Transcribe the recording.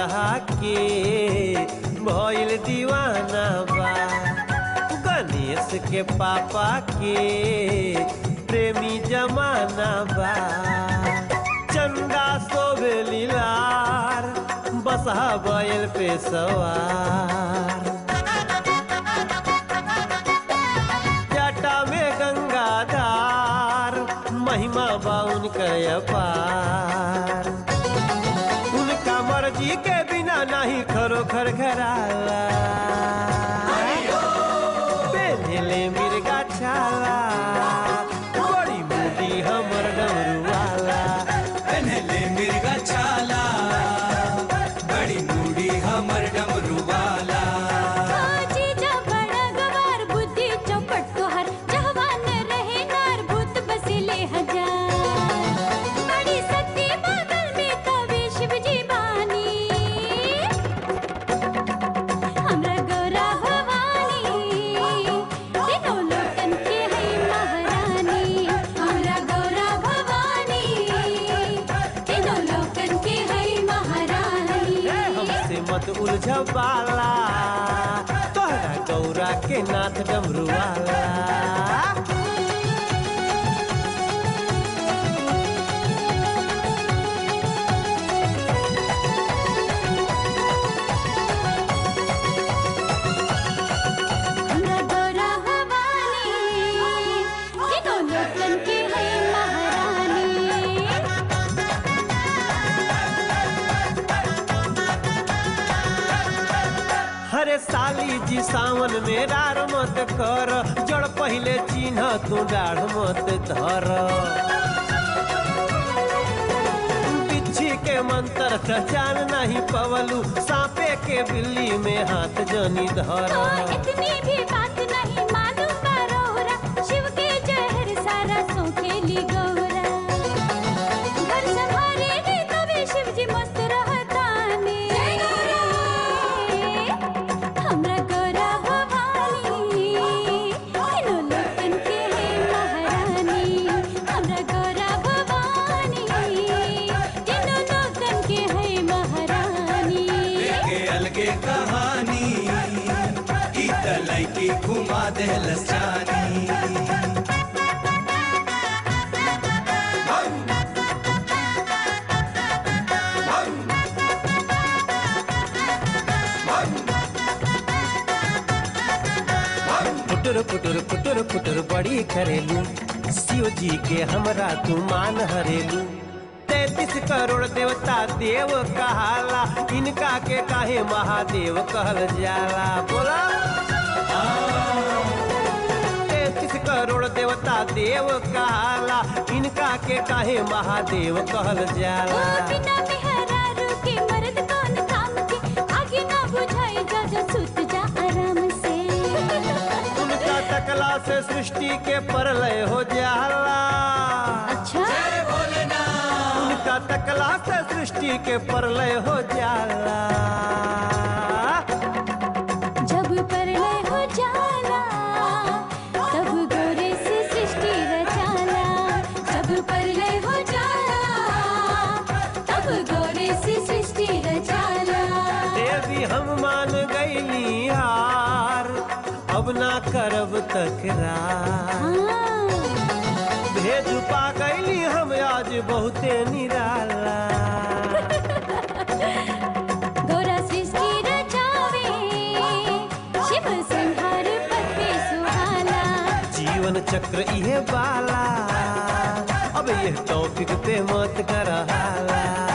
दुल्हा के भइल दीवाना बा गणेश के पापा के प्रेमी जमाना बा चंदा सोबे लीलार बसहा बैल पे सवार जटा में गंगाधार महिमा बाउन कर अपार उनका मर्जी के बिना नहीं खरो खर घराला पेन्हले मिर्गा छाला बड़ी मोटी हमर डमरू वाला पहनले मिर्गा छाला बड़ी मूडी हमर डमरू वाला जीजा बड़ा गवार बुद्धि चौपट तोहर जहवान रहे नार भूत बसिले हजार बड़ी सती बगल में कवि शिव जी बानी हमरा गौरा भवानी तीनों लोकन के है महारानी हमरा गौरा भवानी तीनों लोकन के है महारानी हमसे मत उलझ बाला तोहरा गौरा के नाथ डमरू वाला हमरा गौरा भवानी तीनों लोकन के है महारानी हरे साली जी सावन में डार मत कर जड़ पहले चिन्ह तू डाढ़ मत धर बिच्छी के मंत्र त जान नहीं पवलू सांपे के बिल्ली में हाथ जनी धर तो इतनी भी बात नहीं मालूम बारोरा शिव के जहर सारा सोखेली गौरा घर संभारे रे तभी शिव जी मस्त रहताने हमरा गौरा भवानी तीनों लोकन के है महारानी हमरा गौरा भवानी तीनों लोकन के है महारानी के अलगे कहानी ई तलई की घुमा देहलस जानी पुटुर पुटुर पुटुर पुटुर बड़ी करेलू शिव जी के हमरा तू मान हरेलू तैतीस करोड़ देवता देव कहाला इनका के काहे महादेव कहल जाला बोला तैतीस करोड़ देवता देव कहाला इनका के काहे महादेव कहल ओ जाला बिना मेहरारू के मर्द कौन काम के आगे ना बुझाई जा जा सुत जा आराम से उनका तकला से सृष्टि के परलय हो जाला अच्छा उनका तकला से सृष्टि के प्रलय हो जाला जब प्रलय हो जाला तब गोरे से सृष्टि रचाला जब प्रलय हो जाला तब गोरे से सृष्टि रचाला देवी हम मान गईली हार अब ना करब तकरार हाँ भेद पा गईली हम आज बहुते निराला गोरा सृष्टि रचावे शिव संहार पद पे सुहाना जीवन चक्र इहे बाला अब ये टॉपिक पे मत कर हाला